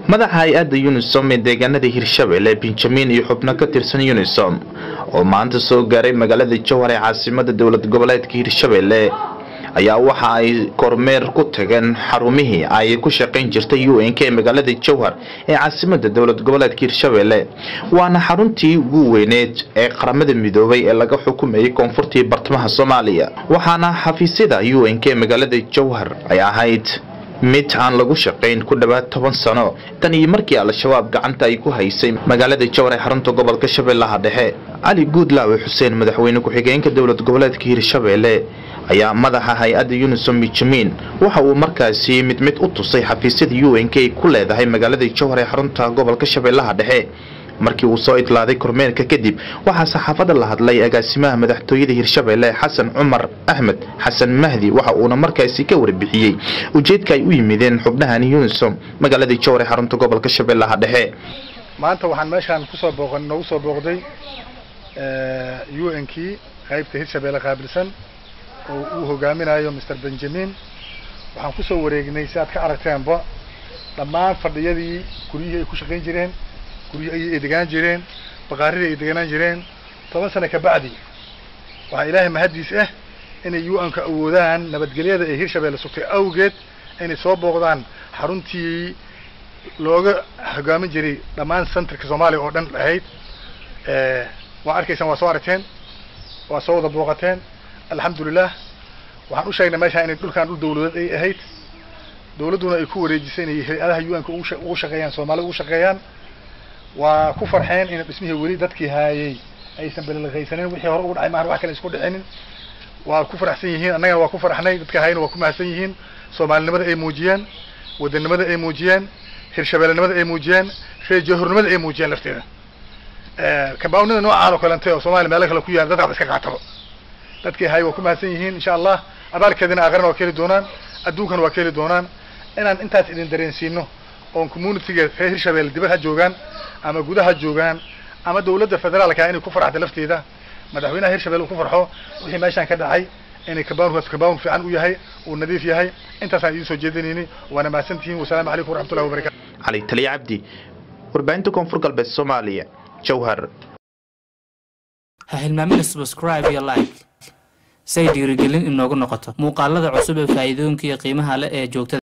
madaxa hay-adda unisom ee deegaanada hirshabelle benjamin iyo xubno ka tirsan unisom oo maanta soo gaaray magaalada jowhar ee caasimada dowlad goboleedka hirshabelle ayaa waxa ay kormeer ku tageen xarumihii ay ku shaqayn jirtay u n k ee magaalada jowhar ee caasimada dowlad goboleedka hirshabelle waana xaruntii ugu weyneed ee qaramada midoobay ee laga xukumayay koonfurtii bartamaha soomaaliya waxaana xafiisyada u n k ee magaalada jowhar ay ahayd mid aan lagu shaqayn ku dhowaad toban sano tan iyo markii al-shabaab gacanta ay ku haysay magaalada jowhar ee xarunta gobolka shabeellaha dhexe cali guudlaawe xuseen madaxweyne ku-xigeenka dowlad goboleedka hirshabelle ayaa madaxa hay-adda unisom benjamin waxa uu markaasi mid mid u tusay xafiisyada u n k ay ku leedahay magaalada jowhar ee xarunta gobolka shabeellaha dhexe markii uu soo idlaaday kormeerka kadib waxaa saxaafadda la hadlay agaasimaha madaxtooyada hirshabelle xasan cumar axmed xasan mahdi waxa uuna markaasi ka warbixiyey ujeedka ay u yimideen xubnahani unisom magaalada jowhar ee xarunta gobolka shabeellaha dhexe maanta waxaan meeshaan kusoo booqan noogu soo booqday u n kii qaybta hirshabelle qaabilsan oo uu hogaaminayo mr benjamin waxaan kusoo wareegnay si aad ka aragteenba dhammaan fadhiyadii guryihii ay ku shaqayn jireen guryihii ay degaan jireen baqaaridii ay deganaan jireen toban sano ka bacdi waxaa ilaahay mahaddiis ah inay u n-ka awoodaan nabadgelyada ee hirshabelle sugtay awgeed inay soo booqdaan xaruntii looga hogaamin jiray dhammaan centerka soomaaliya oo dhan ahayd waa arkaysaan waa soo aragteen waa soo wada booqateen alxamdulilah waxaan u sheegnay meeshaan inay dhulkaan dhul dawladeed ay ahayd dawladduna ay ku wareejisay inay hay-adaha u n-ka ugu shaqeeyaan soomaalida ugu shaqeeyaan waa ku farxeen in dhismihii weli dadkii haayay aysan belelqaysanin wixii hore ugu dhacay maahan wax kale isku dhicinin waa ku faraxsan yihiin annagana waa ku faraxnay dadka haayana waa ku mahadsan yihiin soomaalinimada ay muujiyeen wadanimada ay muujiyeen hirshabeellenimada ay muujiyeen reer jahurnimada ay muujiyeen lafteeda kambawnida noocaan oo kalente oo soomaaliya meelo kale ku yaala dadka iska qaataba dadkii haayay waa ku mahadsan yihiin insha allah abaalkeedina aakhirana waa ka heli doonaan adduunkana waa ka heli doonaan inaan intaas idin dareensiino oon communityga reer hirshabelle dibad ha joogaan ama gudaha joogaan ama dawladda federaalka inay ku farxda lafteeda madaxweynaha hirshabelle uu ku farxo wixii meeshaan ka dhacay inay kabawnkaas kabawn fiican u yahay uu nadiif yahay intaasaan idiin soo jeedinayni waana mahadsantihiin wasalaamu calaykum waraxmatullahi wabarakatu cali taliya cabdi warbaahinta koonfur galbeed soomaaliya jowhar ha hilmaamina subscribe iyo like say dhiirigelin inoogu noqoto muuqaalada cusub ee faa'iidooyinka iyo qiimaha leh ee joogtada